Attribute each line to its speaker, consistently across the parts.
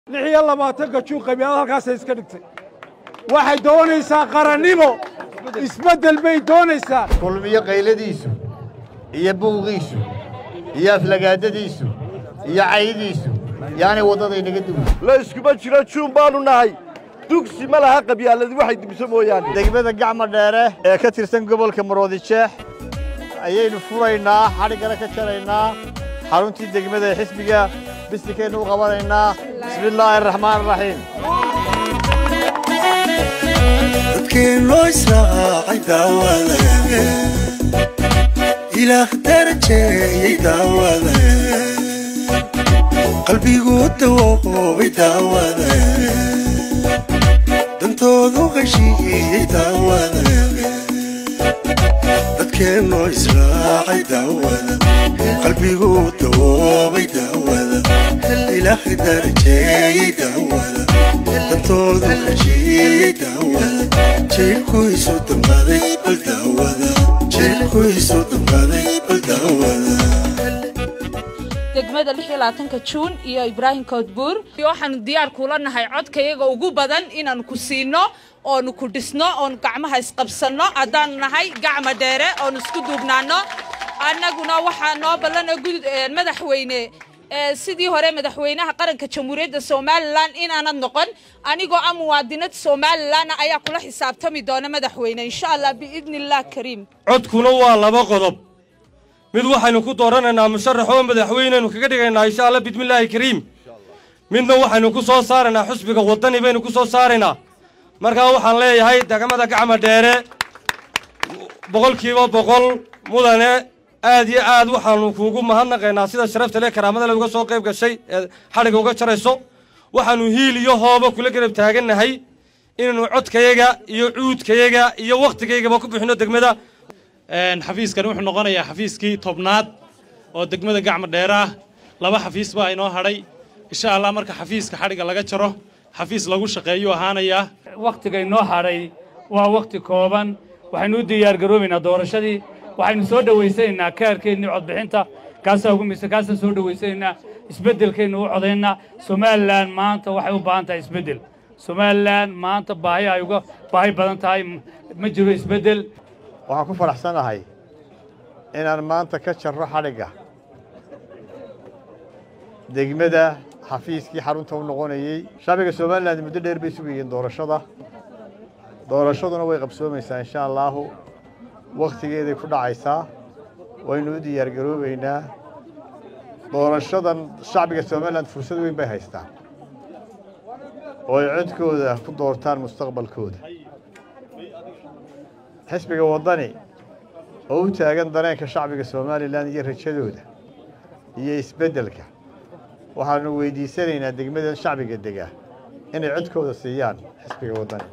Speaker 1: lix iyo labaatanka juun qabyaalad halkaasay iska dhigtay waxay doonaysaa qarannimo isbeddel bay doonaysaa
Speaker 2: kulmiyo qayladiisu iyo buuqiisu iyo aflagaadadiisu iyo caydiisu yaanay waddadaynaga duwi
Speaker 3: la iskuma jiro juun baannu nahay dugsi ma laha qabyaaladi waxay dibso mooyaane
Speaker 2: degmada gacma dheere ee ka tirsan gobolka maroodijeex ayaynu furaynaa xadhiggana ka jaraynaa xaruntii degmada ee xisbiga bisikaynu u qabanaynaa bismi illaahi araxmaan araxiim
Speaker 4: dadkeennoo israacay daawada ilaah darajeeyey daawada qalbigu dawoobay daawada dantoodu heshiiyey daawada dadkeennoo israacay daawada qalbigu dawoobay daawada ilaah darajeeyey daawada dantoodu heshiiyey daawada jeelkuisu damqaday bal daawada jeelkuisu damqaday bal daawada
Speaker 5: degmada lix iyo labaatanka juun iyo ibraahim koodbuur waxaanu diyaar kula nahay codkayaga ugu badan inaanu ku siino oonu ku dhisno oonu gacmaha isqabsanno haddaanu nahay gacma dheere oonu isku duubnaanno annaguna waxaa noo ballana madaxweyne sidii hore madaxweynaha qaranka jamhuuriyadda somalilan inaanad noqon anigoo ah muwaadinad somalilan ayaa kula xisaabtami doona madaxweyne insha allah biidni illah kariim
Speaker 6: codkuna waa laba qodob mid waxaynu ku dooranaynaa musharax oo madaxweyneynu kaga dhigaynaa insha allah bismillaahi kariim midna waxaynu ku soo saaraynaa xusbiga waddani baynu ku soo saaraynaa markaa waxaan leeyahay degmada gacma dheere boqolkiiba boqol mudane aad iyo aad waxaanu kuugu mahadnaqaynaa sida sharafta le karaamada le uga soo qayb gashay ee xadhigga uga jarayso waxaanu hiil iyo hooba kula garab taagannahay inaynu codkayaga iyo cuudkayaga iyo wakhtigaygaba ku bixinno degmada
Speaker 7: xafiiskan wuxuu noqonayaa xafiiskii tobnaad oo degmada gacma dheer ah laba xafiis baa inoo hadhay insha allah marka xafiiska xadhigga laga jaro xafiis lagu shaqeeyuu ahaanayaa
Speaker 8: wakhtiga inoo hadhay waa wakhti kooban waxaynu u diyaargaroobaynaa doorashadii waxaynu soo dhowaysanaynaa kaarkeennii codbixinta kaasaa ugu mise kaasaan soo dhowaysanaynaa isbeddelkaynu u codaynaa somalilan maanta waxay u baahan tahay isbeddel somalilan maanta baahi ay uga baahi badan tahay ma jiro isbeddel
Speaker 2: waxaan ku faraxsanahay inaan maanta ka jarro xadhigga degmada xafiiskii xarunta u noqonayey shacbiga somalilan muddo dheer bay sugayeen doorashada doorashaduna way qabsoomaysaa insha allaahu wakhtigeeday ku dhacaysaa waynu u diyaargaroobaynaa doorashadan shacbiga somalilan fursad weyn bay haystaan oo ay codkooda ku doortaan mustaqbalkooda xisbiga waddani oo u taagan dareenka shacbiga somalilan iyo rajadooda iyo isbeddelka waxaanu weydiisanaynaa degmadan shacbiga dega inay codkooda siiyaan xisbiga waddani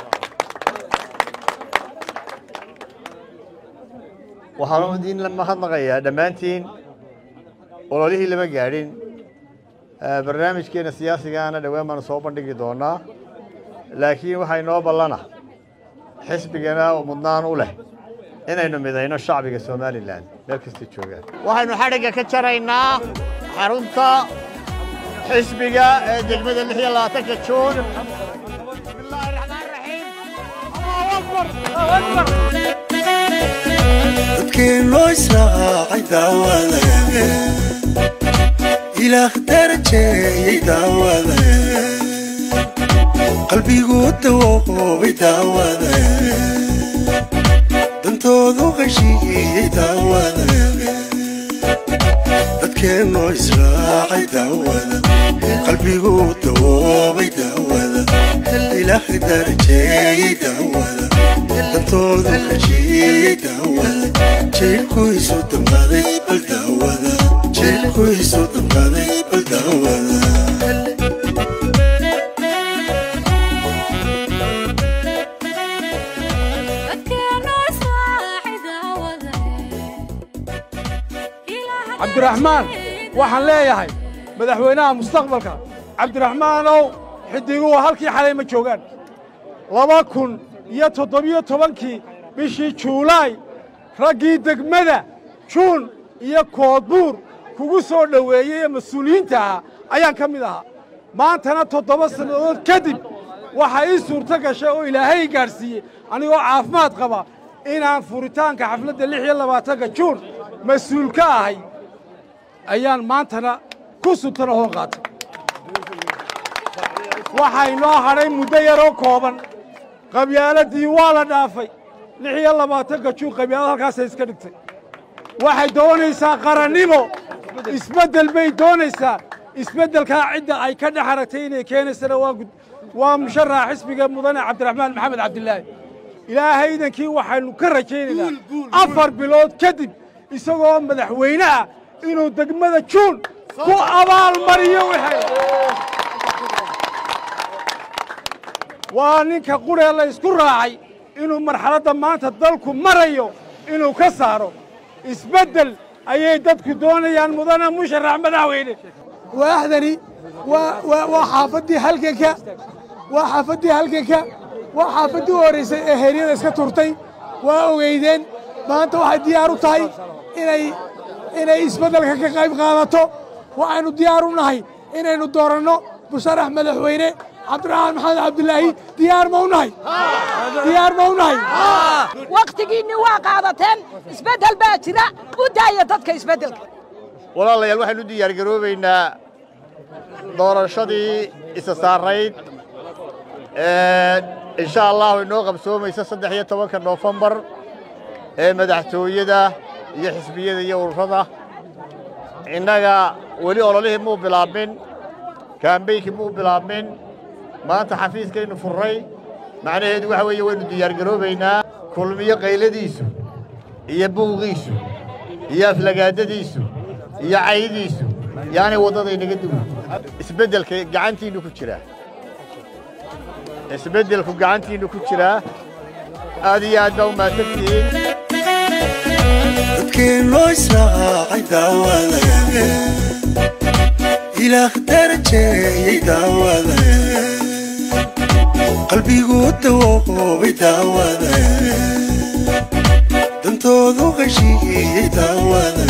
Speaker 2: waxaanu idin mahadnaqayaa dhammaantiin ololihii lama gaadhin barnaamijkeenna siyaasigaana dhowaan baanu soo bandhigi doonaa laakiin waxaa inoo ballana xisbigana mudnaan u leh inaynu midayno shacbiga somalilan meel kastay joogaan waxaynu xadhigga ka jaraynaa xarunta xisbiga ee degmada lix iyo labaatanka juun bismillaahi raxmaan raxiim allahu akbar
Speaker 4: dadkeennoo israacay daawada ilaah darajeeyey daawada qalbigu dawoobay daawada dantoodu heshiiyey daawada dadkeennoo israacay daawada qalbigu dawoobay daawada ilaah darajeeyey daawada dantoodu heshiiyey daawada jeelkuisu damqaday bal daawada jeelkuisu damqaday bal daawada
Speaker 1: cabdiraxmaan waxaan leeyahay madaxweynaha mustaqbalka cabdiraxmaanow xidiguhu halkii xalay ma joogaan laba kun iyo toddobiyo tobankii bishii juulaay raggii degmada juun iyo koodbuur kugu soo dhoweeyey ee mas-uuliyiinta ahaa ayaan ka mid ahaa maantana toddoba sannadood kadib waxaa ii suurto gashay oo ilaahay gaadhsiiyey anigoo caafimaad qaba inaan furitaanka xafladda lix iyo labaatanka juun mas-uul ka ahay ayaan maantana ku suntana hoon qaatay waxaa inoo hadhay muddo yaroo kooban qabyaaladii waa la dhaafay lix iyo labaatanka juun qabyaalad halkaasay iska dhigtay waxay doonaysaa qarannimo isbeddel bay doonaysaa isbeddelkaa cidda ay ka dhex aragtay inay keenaysana waa gud- waa musharaxa xisbiga mudane cabdiraxmaan maxamed cabdilaahi ilaahay idankii waxaynu ka rajaynaynaa afar bilood kadib isagoo madaxweyne ah inuu degmada juun ku abaalmariyo wixii waa ninka quree la isku raacay inuu marxaladda maanta dalku marayo inuu ka saaro isbeddel ayay dadku doonayaan mudane musharax madaxweyne
Speaker 9: waaxdani waa waa waa xaafaddii halganka waa xaafaddii halganka waa xaafaddii u horraysay ee heeryada iska turtay waa ogeydeen maanta waxay diyaar u tahay inay inay isbeddelka ka qayb qaadato waxaynu diyaar u nahay inaynu dooranno musharax madaxweyne cabdiraxmaan maxamed cabdilaahi diyaar ma u nahay diyaar ma u nahay
Speaker 10: wakhtigiinni waa qaadateen isbeddel baa jira u daaya dadka isbeddelka
Speaker 2: walaalayaal waxaynu u diyaargaroobaynaa doorashadii isa saarayd ee insha allahu inoo qabsoomaysa saddex iyo tobanka noofembar ee madaxtooyada iyo xisbiyada iyo ururada innaga weli ololihii muu bilaabmin kaambeynkii muu bilaabmin maanta xafiiskaynu furray macnaheedu waxa weeye waynu diyaargaroobaynaa kulmiyo qayladiisu iyo buuqiisu iyo aflagaadadiisu iyo caydiisu yaanay waddada inaga duwi isbeddelka gacantiinnu ku jiraa isbeddelku gacantiinnu ku jiraa aad iyo aad baa u mahadsantihiin
Speaker 4: dadkeen loo israacay daawada ilaah darajeeyey daawada qalbigu dawoobay daawada dantoodu heshiiyey daawada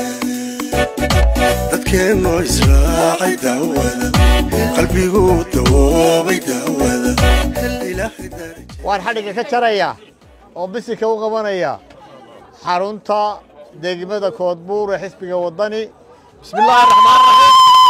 Speaker 4: dadkeen loo israacay daawada qalbigu dawoobay daawada ilaahay darajeeyey
Speaker 2: waan xadhigga ka jarayaa oo bisinka u qabanaya xarunta degmada koodbuur ee xisbiga waddani bismi illaahi raxmaan raxiim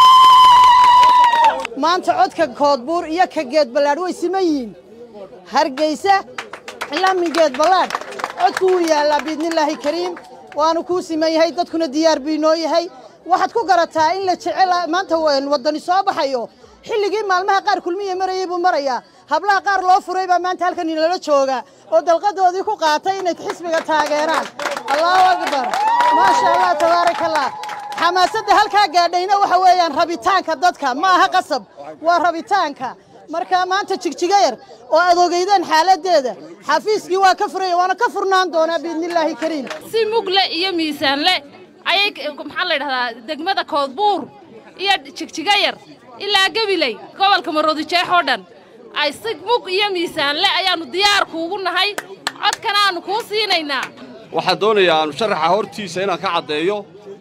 Speaker 10: maanta codka koodbuur iyo ka geed ballaadh way siman yihiin hargeysa ilaa min geed ballaadh codku wuu yaallaa biidnillaahi kariim waanu kuu siman yahay dadkuna diyaar buu inoo yahay waxaad ku garataa in la jecel maanta waddani soo baxayo xilligii maalmaha qaar kulmiya marayay buu marayaa hablaha qaar loo furay baa maanta halkan inala jooga oo dalqadoodii ku qaatay inay xisbiga taageeraan allahu akbar maasha allah tabaaraka allah xamaasadda halkaa gaadhayna waxa weeyaan rabitaanka dadka ma aha qasab waa rabitaanka marka maanta jigjiga yar oo aad ogeydeen xaaladdeeda xafiiskii waa ka furaya waana ka furnaan doonaa biidnillaahi kariim
Speaker 5: si mugle iyo miisaanle ayay maxaa la yidhahdaa degmada koodbuur iyo jigjiga yar ilaa gabiley gobolka maroodijeex oo dhan ay si mug iyo miisaanle ayaannu diyaar kuugu nahay codkana aannu kuu siinaynaa
Speaker 3: waxaan doonayaa musharaxa hortiisa inaan ka caddeeyo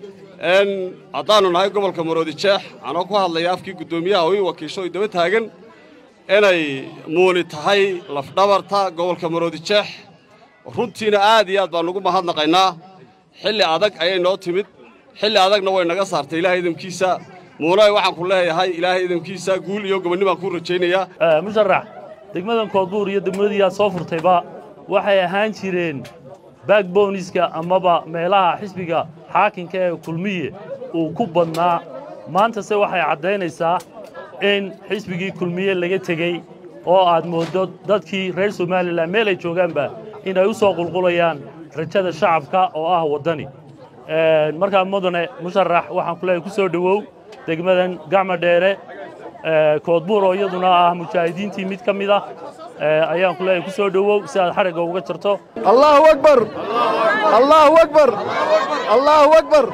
Speaker 3: n haddaannu nahay gobolka maroodijeex anoo ku hadlaya afkii guddoomiyaha oo ii wakiisho oo daba taagan inay muuni tahay lafdhabarta gobolka maroodijeex runtiina aad iyo aad baan ugu mahadnaqaynaa xilli adag ayay noo timid xilli adagna way naga saartay ilaahay idamkiisa muunay waxaan ku leeyahay ilaahay idamkiisa guul iyo gobonni baan kuu rajaynayaa
Speaker 11: musharax degmadan koodbuur iyo degmadii aad soo furtayba waxay ahaan jireen backboniska amaba meelaha xisbiga xaakinka ee kulmiye uu ku badnaa maantase waxay caddaynaysaa in xisbigii kulmiye laga tegey oo aad mooddo dadkii reer somalilan meel ay joogaanba inay u soo qulqulayaan rajada shacabka oo ah waddani markaa mudane musharax waxaan ku leeyahay ku soo dhowow degmadan gacma dheere koodbuur oo iyaduna ah mujaahidiintii mid ka mid ah ayaan ku leeyahay ku soo dhowow si aad xadhigga uga jarto
Speaker 3: allahu akbar allahu akbar allahu akbar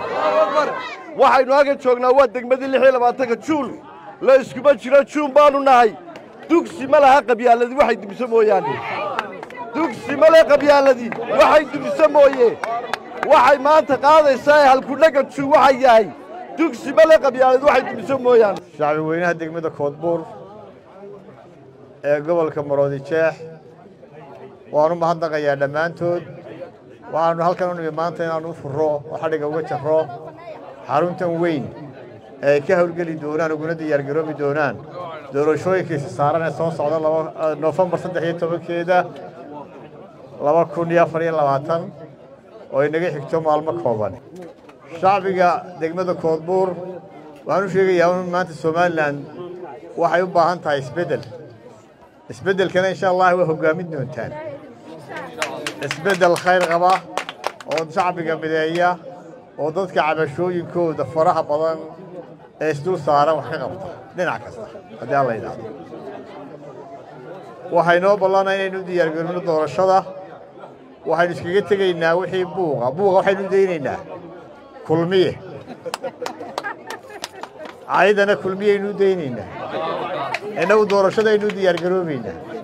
Speaker 3: waxaynu halkan joognaa waa degmadii lix iyo labaatanka juul la iskuma jiro juun baanu nahay dugsi ma laha qabyaaladii waxay dumiso mooyaane dugsi ma leh qabyaaladii waxay dumiso mooye waxay maanta qaadaysaa halkudhaga juun waxay yahay dugsi ma leh qabyaaladii waxay dumiso mooyaane
Speaker 2: shacbi weynaha degmada koodbuur ee gobolka maroodi jeex waanu mahadnaqayaa dhammaantood waxaanu halkan u nimi maanta inaanu u furo oo xadhigga uga jarro xaruntan weyn ee ay ka howlgeli doonaan uguna diyaargaroobi doonaan doorashooyinkiisa saaran ee soo socda noofembar saddex iyo tobankeeda laba kun iyo afar iyo labaatan oo inaga xigto maalmo kooban shacbiga degmada koodbuur waxaan u sheegayaa in maanta somalilan waxay u baahan tahay isbeddel isbeddelkana insha allah waa hoggaamin doontaan isbeddel khayr qaba oo shacbiga mideeya oo dadka cabashooyinkooda faraha badan ee isdul saaran wax ka qabta dhinac kasta haddii alla yidhaahdo waxay noo ballanaa inaynu u diyaargarino doorashada waxaynu iskaga tegaynaa wixii buuqa buuqa waxaynu daynaynaa kulmiye caydana kulmiyaynu u daynaynaa innagu doorashadaynu u diyaargaroobaynaa